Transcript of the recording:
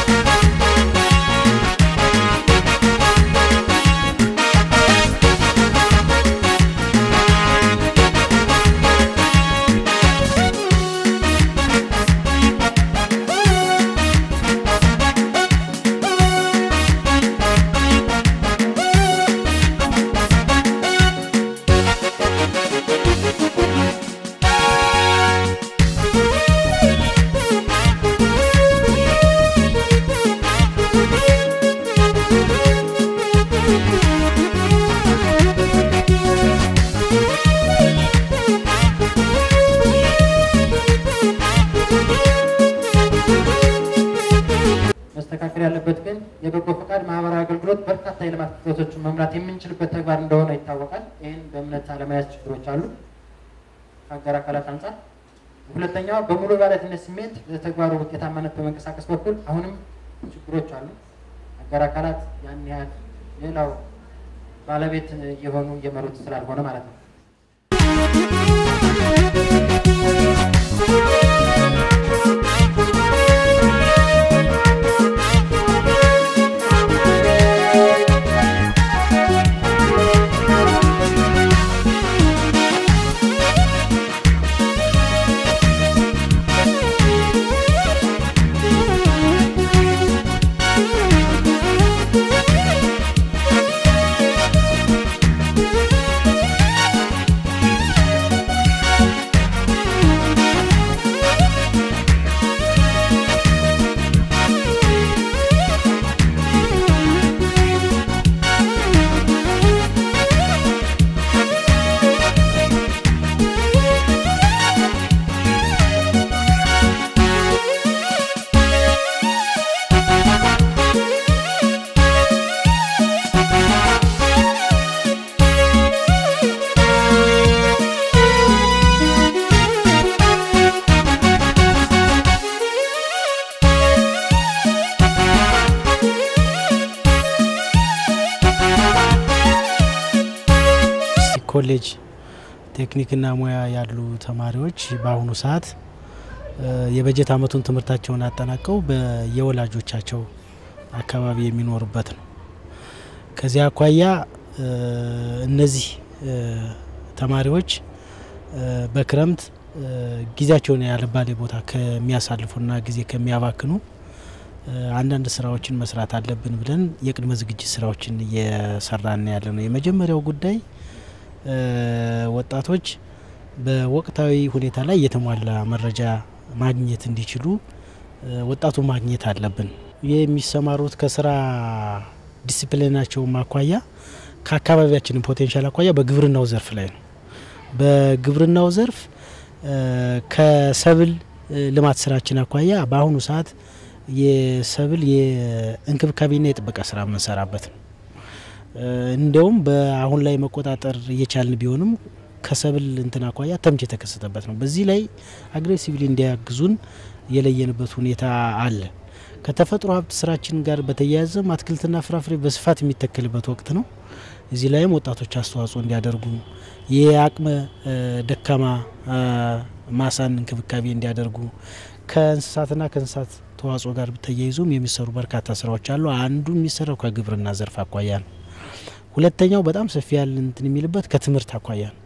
መስተካከል ያለበት ግን የበጎ ፈቃድ ማህበራዊ አገልግሎት በርካታ የልማት ክፍተቶችን መምራት የምንችልበት ተግባር እንደሆነ ይታወቃል። ይህን በእምነት አለመያዝ ችግሮች አሉ ከአጋር አካላት አንጻር። ሁለተኛው በሙሉ ባለቤትነት ስሜት ለተግባሩ ውጤታማነት በመንቀሳቀስ በኩል አሁንም ችግሮች አሉ። አጋር አካላት ያን ያህል ሌላው ባለቤት እየሆኑ እየመሩት ስላልሆነ ማለት ነው። ኮሌጅ ቴክኒክና ሙያ ያሉ ተማሪዎች በአሁኑ ሰዓት የበጀት ዓመቱን ትምህርታቸውን አጠናቀው በየወላጆቻቸው አካባቢ የሚኖሩበት ነው። ከዚህ አኳያ እነዚህ ተማሪዎች በክረምት ጊዜያቸውን ያለባሌ ቦታ ከሚያሳልፉና ጊዜ ከሚያባክኑ አንዳንድ ስራዎችን መስራት አለብን ብለን የቅድመ ዝግጅት ስራዎችን እየሰራን ያለ ነው። የመጀመሪያው ጉዳይ ወጣቶች በወቅታዊ ሁኔታ ላይ የተሟላ መረጃ ማግኘት እንዲችሉ ወጣቱ ማግኘት አለብን። የሚሰማሩት ከስራ ዲሲፕሊናቸው አኳያ ከአካባቢያችን ፖቴንሻል አኳያ በግብርናው ዘርፍ ላይ ነው። በግብርናው ዘርፍ ከሰብል ልማት ስራችን አኳያ በአሁኑ ሰዓት የሰብል የእንክብካቤና የጥበቃ ስራ የምንሰራበት ነው። እንዲያውም በአሁን ላይ መቆጣጠር እየቻልን ቢሆንም ከሰብል እንትን አኳያ ተምች የተከሰተበት ነው። በዚህ ላይ አግሬሲቭሊ እንዲያግዙን የለየንበት ሁኔታ አለ። ከተፈጥሮ ሀብት ስራችን ጋር በተያያዘም አትክልትና ፍራፍሬ በስፋት የሚተከልበት ወቅት ነው። እዚህ ላይም ወጣቶች አስተዋጽኦ እንዲያደርጉ የአቅመ ደካማ ማሳን እንክብካቤ እንዲያደርጉ ከእንስሳትና ከእንስሳት ተዋጽኦ ጋር ተያይዞም የሚሰሩ በርካታ ስራዎች አሉ። አንዱ የሚሰራው ከግብርና ዘርፍ አኳያ ነው። ሁለተኛው በጣም ሰፊ ያለ እንትን የሚልበት ከትምህርት አኳያ ነው።